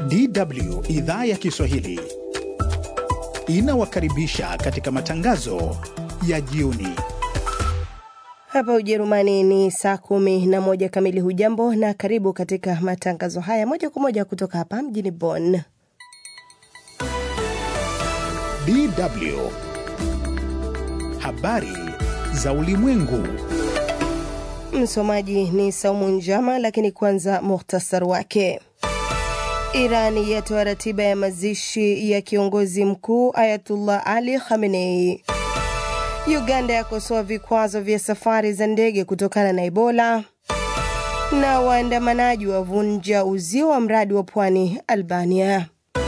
DW idhaa ya Kiswahili inawakaribisha katika matangazo ya jioni. Hapa Ujerumani ni saa kumi na moja kamili. Hujambo na karibu katika matangazo haya moja kwa moja kutoka hapa mjini Bonn. DW habari za ulimwengu. Msomaji ni Saumu Njama, lakini kwanza muhtasar wake. Iran yatoa ratiba ya mazishi ya kiongozi mkuu Ayatullah Ali Khamenei. Uganda yakosoa vikwazo vya safari za ndege kutokana na Ebola, na waandamanaji wavunja uzio wa mradi wa pwani Albania.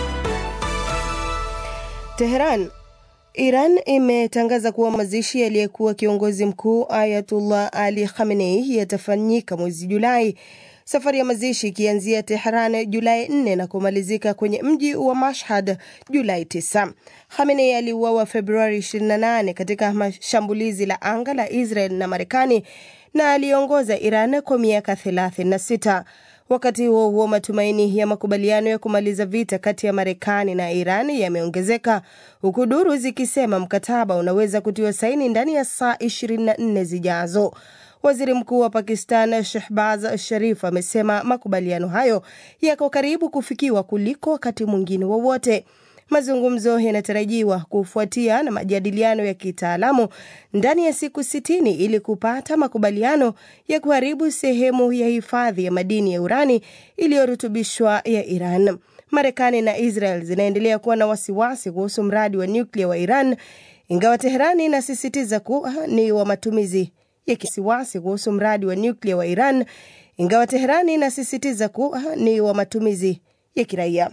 Teheran. Iran imetangaza kuwa mazishi aliyekuwa kiongozi mkuu Ayatullah Ali Khamenei yatafanyika mwezi Julai, safari ya mazishi ikianzia Tehran Julai 4 na kumalizika kwenye mji wa Mashhad Julai 9. Khamenei aliuawa Februari 28 katika shambulizi la anga la Israel na Marekani na aliongoza Iran kwa miaka 36. Wakati huo huo, matumaini ya makubaliano ya kumaliza vita kati ya Marekani na Iran yameongezeka huku duru zikisema mkataba unaweza kutiwa saini ndani ya saa 24 zijazo. Waziri Mkuu wa Pakistan Shehbaz Sharif amesema makubaliano hayo yako karibu kufikiwa kuliko wakati mwingine wowote. Mazungumzo yanatarajiwa kufuatia na majadiliano ya kitaalamu ndani ya siku sitini ili kupata makubaliano ya kuharibu sehemu ya hifadhi ya madini ya urani iliyorutubishwa ya Iran. Marekani na Israel zinaendelea kuwa na wasiwasi kuhusu mradi wa nyuklia wa Iran, ingawa Teherani inasisitiza kuwa ni wa matumizi ya kisiwasi kuhusu mradi wa nyuklia wa Iran, ingawa Teherani inasisitiza kuwa ni wa matumizi ya kiraia.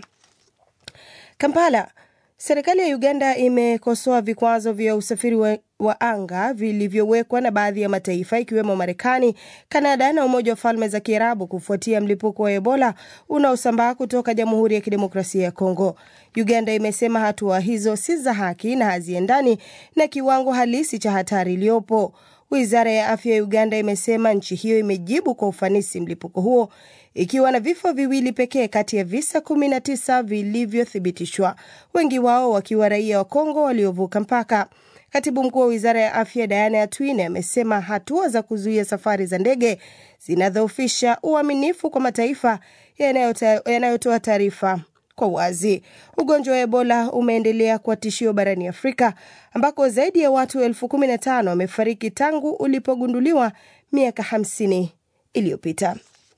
Kampala. Serikali ya Uganda imekosoa vikwazo vya usafiri wa, wa anga vilivyowekwa na baadhi ya mataifa ikiwemo Marekani, Kanada na Umoja wa Falme za Kiarabu kufuatia mlipuko wa Ebola unaosambaa kutoka Jamhuri ya Kidemokrasia ya Kongo. Uganda imesema hatua hizo si za haki na haziendani na kiwango halisi cha hatari iliyopo. Wizara ya afya ya Uganda imesema nchi hiyo imejibu kwa ufanisi mlipuko huo ikiwa na vifo viwili pekee kati ya visa 19 vilivyothibitishwa, wengi wao wakiwa raia wa Kongo waliovuka mpaka. Katibu mkuu wa wizara ya afya Diana Atwine amesema hatua za kuzuia safari za ndege zinadhoofisha uaminifu kwa mataifa yanayotoa taarifa kwa wazi. Ugonjwa wa Ebola umeendelea kuwa tishio barani Afrika ambako zaidi ya watu elfu kumi na tano wamefariki tangu ulipogunduliwa miaka 50 iliyopita.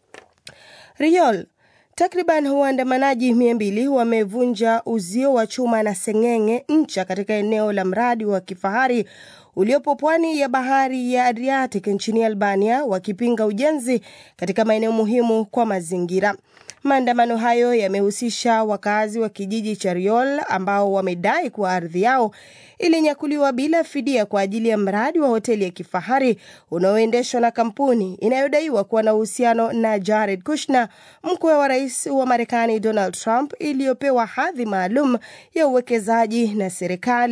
Riol. Takriban waandamanaji mia mbili wamevunja uzio wa chuma na seng'eng'e ncha katika eneo la mradi wa kifahari uliopo pwani ya bahari ya Adriatic nchini Albania wakipinga ujenzi katika maeneo muhimu kwa mazingira. Maandamano hayo yamehusisha wakazi wa kijiji cha Riol ambao wamedai kuwa ardhi yao ilinyakuliwa bila fidia kwa ajili ya mradi wa hoteli ya kifahari unaoendeshwa na kampuni inayodaiwa kuwa na uhusiano na Jared Kushner, mkwe wa rais wa Marekani Donald Trump, iliyopewa hadhi maalum ya uwekezaji na serikali